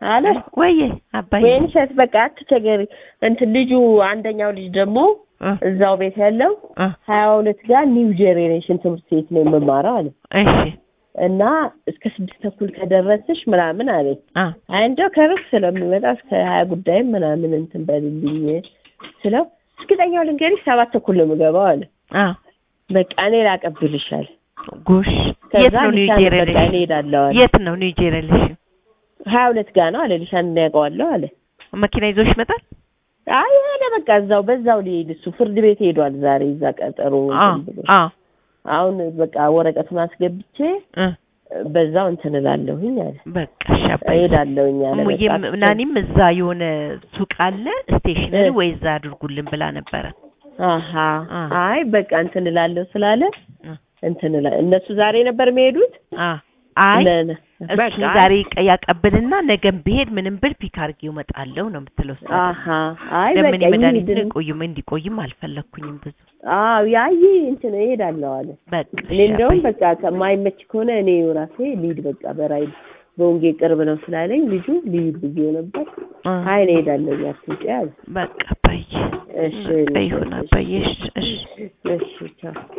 አለ ወይዬ አባዬ ወይን ሸት በቃ አትቸገሪ። እንትን ልጁ አንደኛው ልጅ ደግሞ እ እዛው ቤት ያለው እ ሀያ ሁለት ጋር ኒው ጄኔሬሽን ትምህርት ቤት ነው የምማረው አለ እሺ እና እስከ ስድስት ተኩል ከደረስሽ ምናምን አለኝ። አ አይ እንደው ከሩቅ ስለሚመጣ እስከ ሀያ ጉዳይም ምናምን እንትን በልልኝ ስለው እርግጠኛው ልንገሪሽ ሰባት ተኩል ነው የምገባው አለ። አ በቃ እኔ ላቀብልሻል። ጎሽ ከዛ የት ነው ኒው ሊሻን በቃ እኔ ጄኔሬሽን ሄዳለሁ አለ። የት ነው ኒው ጄኔሬሽን ሀያ ሁለት ጋር ነው አለ። ሊሻን እናያውቀዋለሁ አለ። መኪና ይዞሽ ይመጣል አይ ሄደ በቃ እዛው በዛው ሊሄድ እሱ ፍርድ ቤት ሄዷል ዛሬ እዛ ቀጠሮ አ እንትን ብሎ አ አሁን በቃ ወረቀቱን አስገብቼ እ በዛው እንትን እላለሁኝ አለ። በቃ እሺ አባዬ እሄዳለሁኝ አለ። እሙዬም በቃ ናኒም እዛ የሆነ ሱቅ አለ ስቴሽነሪ እ ወይ እዛ አድርጉልን ብላ ነበረ አሀ አ አይ በቃ እንትን እላለሁ ስላለ እ እንትን እላ እነሱ ዛሬ ነበር የሚሄዱት። አ አይ ነ- ነ- እሱ በቃ ዛሬ ቀ- ያቀብልና ነገም ብሄድ ምንም ብል ፒክ አድርጌው እመጣለሁ ነው የምትለው እሷ ደግሞ። አሃ አይ ለምን በቃ መድኃኒት ይሄድን ቆይም እንዲቆይም አልፈለግኩኝም ብዙ አዎ ያይ እንትን እሄዳለሁ አለ። በቃ እኔ እሺ እንደውም አባዬ። በቃ ከማይመች ከሆነ እኔ ራሴ ልሂድ በቃ በራይድ በወንጌ ቅርብ ነው ስላለኝ ልጁ ልሂድ ብዬው ነበር። እ አይ እኔ እሄዳለሁ አትውጪ አለ። በቃ አባዬ እሺ በቃ ይሁን አባዬ እሺ እሺ እሺ ቻው